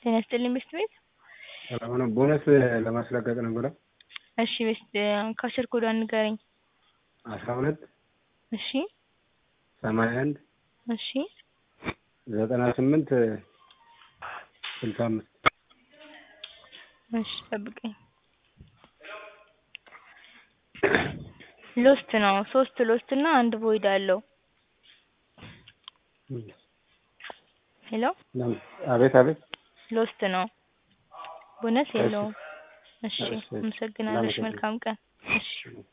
ጤና ይስጥልኝ ቤስት ቤት። ሰላም ነው። ቦነስ ለማስለቀቅ ነበረ። እሺ ቤስት ከአስር ኮዷን ንገረኝ። አስራ ሁለት እሺ ሰማንያ አንድ እሺ ዘጠና ስምንት ስልሳ አምስት እሺ ጠብቀኝ። ሎስት ነው። ሶስት ሎስት እና አንድ ቮይድ አለው። ሄሎ አቤት አቤት። ሎስት ነው። ቦነስ እሺ። የለውም። እሺ እሺ። አመሰግናለሁ። እሺ መልካም ቀን። እሺ